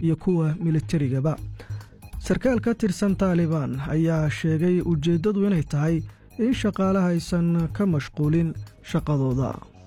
iyo kuwa militarigaba sarkaal ka tirsan taalibaan ayaa sheegay ujeeddadu inay tahay in shaqaalaha aysan ka mashquulin shaqadooda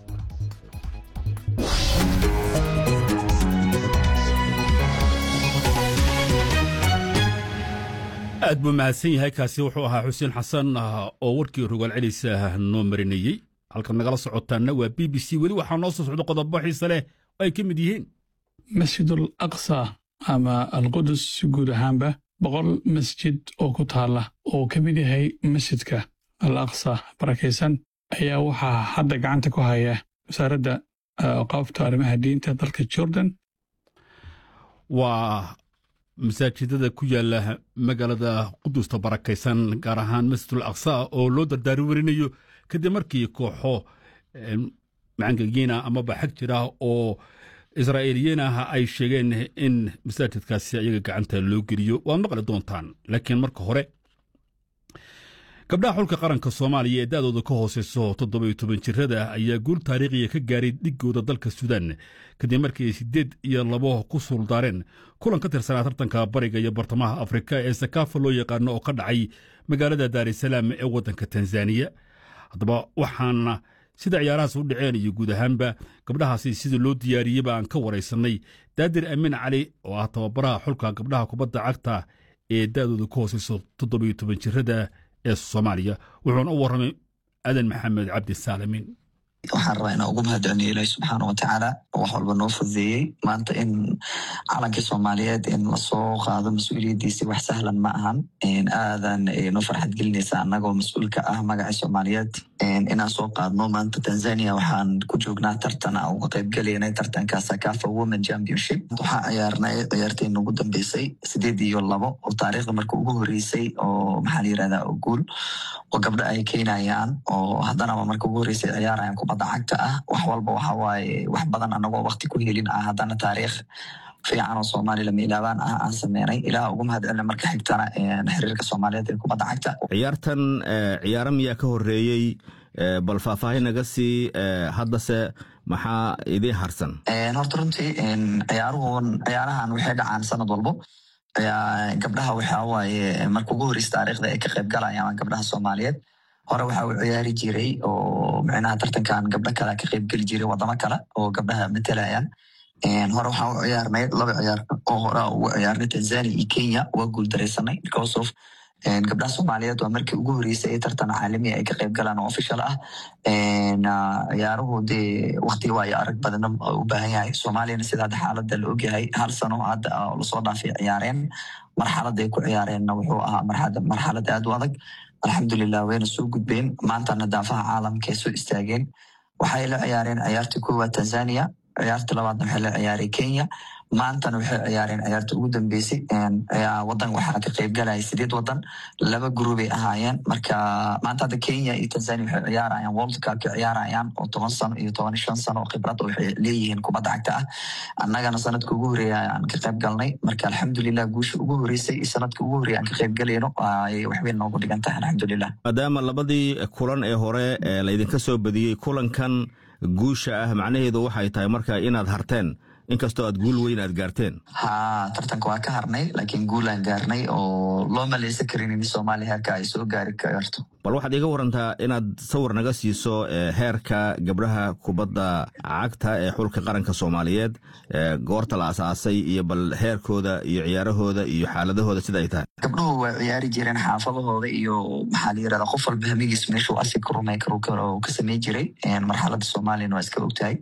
aad buu mahadsan yahay kaasi wuxuu ahaa xuseen xasan oo warkii rogaal celisa noo marinayey halkaad nagala socotaanna waa b b c weli waxaa noo soo socda qodobo xiise leh oo ay ka mid yihiin masjidul aqsa ama alqudus guud ahaanba boqol masjid oo ku taalla oo ka mid yahay masjidka al aqsa barakaysan ayaa waxaa hadda gacanta ku haya wasaaradda qaabta arrimaha diinta dalka jordan waa masaajidada ku yaala magaalada qudusta barakaysan gaar ahaan masjidul aqsa oo loo dardaari warinayo kadib markii kooxo macangagiina amaba xag jira oo israa'iiliyiin ah ay sheegeen in masaajidkaasi ayaga gacanta loo geliyo waad maqli doontaan laakiin marka hore gabdhaha xulka qaranka soomaaliya ee da'dooda ka hooseyso toddoba iyo toban jirada ayaa guul taariikhiya ka gaaray dhigooda dalka suudaan kadib markii ay siddeed iyo labo ku suuldaareen kulan ka tirsanaa tartanka bariga iyo bartamaha afrika ee sakaafa loo yaqaano oo ka dhacay magaalada daarisalaam ee waddanka tanzaniya haddaba waxaana sida ciyaarahaas u dhaceen iyo guud ahaanba gabdhahaasi sida loo diyaariyeyba aan ka waraysannay daadir amiin cali oo ah tababaraha xulka gabdhaha kubadda cagta ee da'dooda ka hooseyso toddoba iyo toban jirada ee soomaaliya wuxuuna u warramay adan maxamed cabdi saalimiin waxaan rabaa inaan ugu mahadceliniyo ilaahi subxaana watacaala wax walba noo fududeeyey maanta in calankii soomaaliyeed in lasoo qaado mas-uuliyaddiisi wax sahlan ma ahan aadan noo farxad gelinaysa annagoo mas-uulka ah magacii soomaaliyeed inaan soo qaadno maanta tanzania waxaan ku joognaa tartan aan uga qaybgelaynay tartanka sakafa women championship waxaa ciyaarnay ciyaarteyna ugu dambeysay sideed iyo labo oo taariikhda marka ugu horeysay oo maxaa la yirahdaa oo guul oo gabdho ay keenayaan oo haddanaba marka ugu horeysay ciyaarayaan kubadda cagta ah wax walba waxa waaye wax badan anagoo wakti ku helin ah haddana taariikh fiican oo soomaali lama ilaabaan ah aan sameynay ilaah ugu mahadcelina marka xigtana xiriirka soomaaliyeed ee kubadda cagta ciyaartan ciyaaro miyaa ka horeeyey bal faahfaahin naga sii haddase maxaa idii harsan horta runtii ciyaaruhun ciyaarahan waxay dhacaan sanad walbo gabdhaha waxa waaye marka ugu horeysa taariikhda ay ka qayb galayaan gabdhaha soomaaliyeed hore waxa uu ciyaari jiray oo micnaha tartankan gabdho kale ka qayb geli jiray wadamo kale oo gabdhaha matalayaan hore waxaan u ciyaarnay laba ciyaar oo hore ugu ciyaarnay tanzania iyo kenya waa guul dareysanay because of gabdhaha soomaaliyeed waa markii ugu horeysay ee tartan caalami ay ka qayb galaan oo official ah ciyaaruhu dee wakti waayo arag badana u baahan yahay soomaaliyana sida hadda xaalada la ogyahay hal sano hadda lasoo dhaafay ciyaareen marxalada ay ku ciyaareenna wuxuu ahaa marxalad aad u adag alxamdulilah wayna soo gudbeen maantana daafaha caalamka ay soo istaageen waxay la ciyaareen ciyaartii koowaad tanzania ciyaarta labaadna waxay la ciyaaray kenya maantana waxay ciyaareen ciyaarta ugu dambeysay wadan waxaa ka qayb galaya sideed wadan laba groubay ahaayeen marka maanta hadda kenya iyo tanzania waxay ciyaarayaan world cup ka ciyaarayaan oo toban sano iyo toban shan sano oo khibrad waxay leeyihiin kubadda cagta ah annagana sanadka ugu horeeya aan ka qayb galnay marka alxamdulilah guusha ugu horeysay iyo sanadka ugu horeeya aan ka qayb galayno waxbay noogu dhigan tahay alxamdulilah maadaama labadii kulan ee hore laydinka soo badiyey kulankan guusha ah macnaheedu waxay tahay marka inaad harteen inkastoo aad guul weyn aad gaarteen ha tartanka waa ka harnay laakiin guulaan gaarnay oo loo maleysan karin in soomaaliya heerka ay soo gaari karto bal waxaad iga warantaa inaad sawir naga siiso heerka gabdhaha kubadda cagta ee xulka qaranka soomaaliyeed goorta la asaasay iyo bal heerkooda iyo ciyaarahooda iyo xaaladahooda sida ay tahay gabdhuhu waa ciyaari jireen xaafadahooda iyo maxaa la yirahdaa qof walba hamigiis meeshuu asi ka rumay karo ka sameyn jiray marxaladda soomaaliyana waa iska ogtahay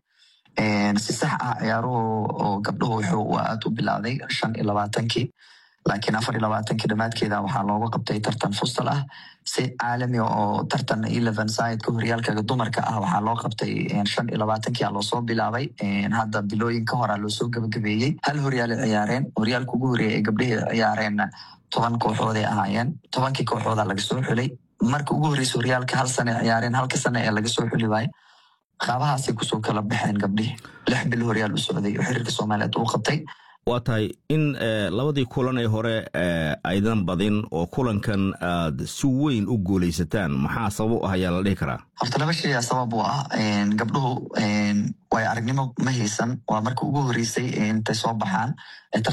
si sax ah ciyaaruhu oo gabdhuhu wuxuu aad u bilowday shan iyo labaatankii laakiin afar iyo labaatankii dhammaadkeeda waxaa looga qabtay tartan fustal ah si caalami oo tartan eleven sideka horyaalka dumarka ah waxaa loo qabtay shan iyo labaatankii loosoo bilaabay hadda bilooyin ka hora loosoo gabagabeeyey hal horyaal ciyaareen horyaalka ugu horeeya ee gabdhihii ciyaareen toban kooxooday ahaayeen tobankii kooxooda laga soo xulay marka ugu horeysa horyaalka hal sane ciyaareen halka sane ee laga soo xuli waaye qaabahaasay kusoo kala baxeen gabdhihii lix bil horyaal u socday oo xiriirka soomaaliyeed uu qabtay waa tahay in labadii kulan ee hore aydan badin oo kulankan aad si weyn u guulaysataan maxaa sabab u ah ayaa la dhihi karaa horta laba shay aa sabab u ah gabdhuhu waayo aragnimo ma haysan waa marka ugu horeysay intay soo baxaan